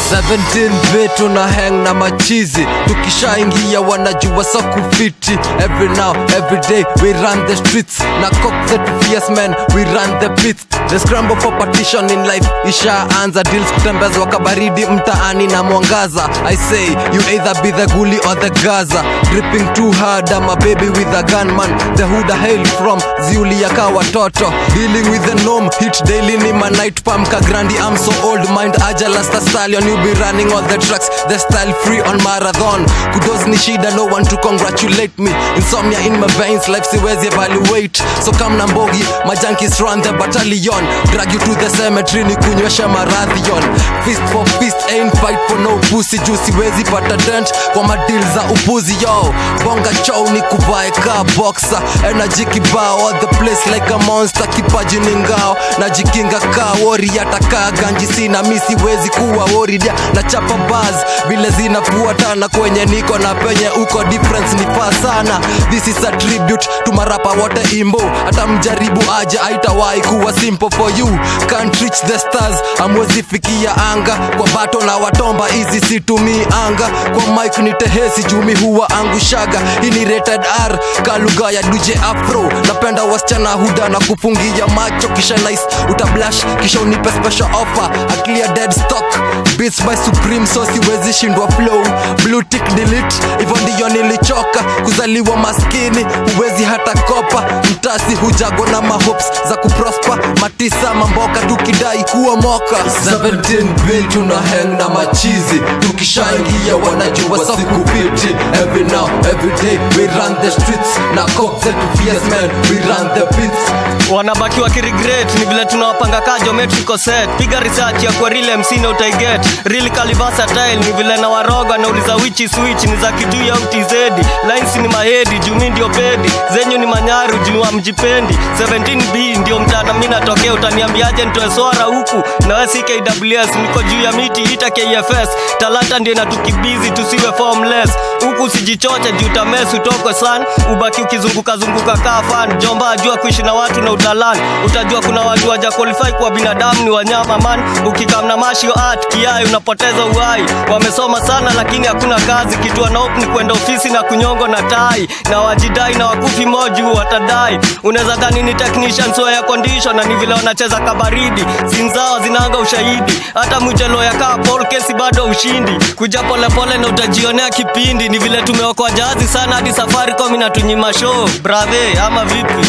17 vitu na hang na machizi tukishaingia wanajua sa kufiti every now every day we run the streets na cock the fierce men we run the pits the scramble for partition in life ishaanza deals kutembezwa kabaridi mtaani na mwangaza i say you either be the guli or the gaza dripping too hard ama baby with a gunman the huda hail from ziulia ka watoto dealing with the norm hit daily ni my night pam ka grandi i'm so old mind aja lasta stallion you be running all the tracks the style free on marathon kudos ni shida no one to congratulate me insomnia in my veins life siwezi evaluate so come na mbogi my junkies run the battalion drag you to the cemetery ni kunywesha marathion fist for fist ain't fight for no pussy juu siwezi pata dent kwa madil za upuzi yo bonga chow ni kuvae ka boxer energy kibao all the place like a monster kipaji ni ngao najikinga ka wori atakaa ganji sina mi siwezi kuwa woridia na chapa baz vile zinafuatana kwenye niko na penye uko difference ni faa sana this is a tribute to marapa wote imbo hata mjaribu aje aitawahi kuwa simple for you can't reach the stars amwezi fikia anga kwa bato na watomba hizi situmii anga kwa mike ni tehesi jumi huwa angushaga hii ni rated r kalugha ya dj afro napenda wasichana huda na kufungia macho kisha nice utablash kisha unipe special offer a clear dead stock beats by supreme so siwezi shindwa flow blue tick delete hivyo ndiyo nilichoka kuzaliwa maskini huwezi hata kopa mtasi hujago na mahopes za kuprosper matisa mamboka tukidai kuwa moka 17 vitu na hang na machizi tukishaingia wanajua sa kupiti every now every day we run the streets na cock zetu fierce men we run the pits wanabaki wakiregret ni vile tunawapanga ka geometrical set piga research ya kwa real mc na utaiget real versatile ni vile na waroga nauliza which is which ni za kijuu au tz lines ni mahedi jumi ndio pedi zenyu ni manyaru juu amjipendi 17b ndio mtana mi natokea utaniambiaje nitoe swara huku na we si kws niko juu ya miti ita kfs talanta ndio inatukibizi tusiwe formless huku usijichoche juu tames utoko san ubaki ukizungukazunguka kaa fan jomba ajua kuishi na watu na utalan utajua kuna watu waja qualify kwa binadamu ni wanyama man ukikamna mashio art kiai unapoteza uhai wamesoma sana lakini hakuna kazi kitu wanaop ni kwenda ofisi na kunyongo na tai na wajidai na wakufi moju watadai unaweza dhani ni technicians wa air condition na ni vile wanacheza kabaridi zinzao zinaanga ushahidi hata mchelo ya kaa Paul kesi bado ushindi kuja polepole na utajionea kipindi ni vile tumeokoa jahazi sana hadi safaricom inatunyima show brave ama vipi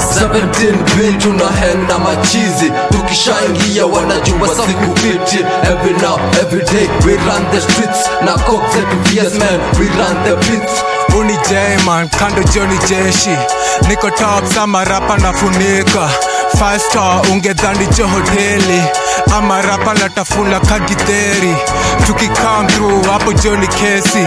17 vitu na hang na machizi tukishaingia wanajua sa kupiti every now every day we run the streets na cock zetu fierce men we run the pits uni jman kando joni jeshi niko top sama rapa nafunika five star ungedhani jo hoteli ama rapa natafuna kagitheri tukikam through hapo joni kesi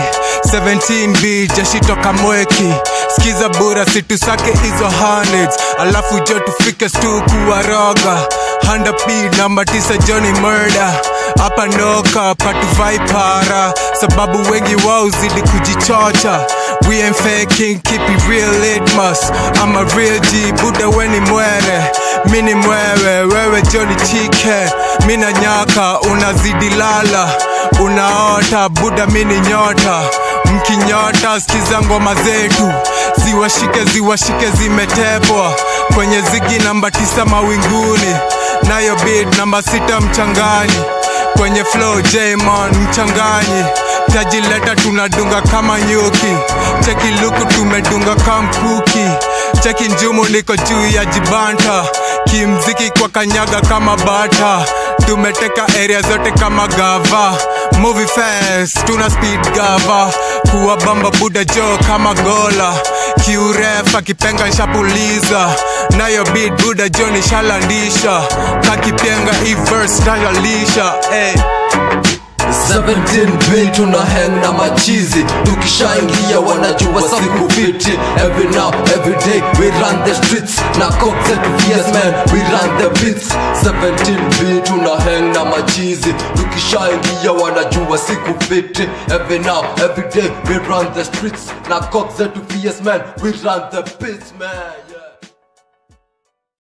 17b jeshi toka mweki skiza bura situsake hizo hundreds alafu jo tufike stu kuwaroga handa p namba tisa joni murder hapa noka patuvai para sababu wengi wao zidi kujichocha we ain't faking keep it real litmus I'm a real G buda weni mwere mini mwewe wewe joni chike mina nyaka unazidi lala unaota buda mini nyota mkinyota skiza ngoma zetu ziwashike ziwashike zimetepwa kwenye zigi namba tisa mawinguni nayo beat namba sita mchangani kwenye flow jmon mchanganyi tajileta tunadunga kama nyuki cheki luku tumedunga kamkuki cheki njumu niko juu ya jibanta kimziki kwa kanyaga kama bata tumeteka area zote kama gava movie fast tuna speed gava kuwa bamba buda jo kama gola kiuref akipenga nshapuliza nayo beat buda jo nishalandisha kakipenga ivers tayalisha hey. 17 vitu na hang na machizi tukishaingia wanajua sa kupiti every now every day we run the streets na cock zetu fierce men we run the pits 17 vitu na hang na machizi tukishaingia wanajua si kupiti every now every day we run the streets na cock zetu fierce men we run the pits man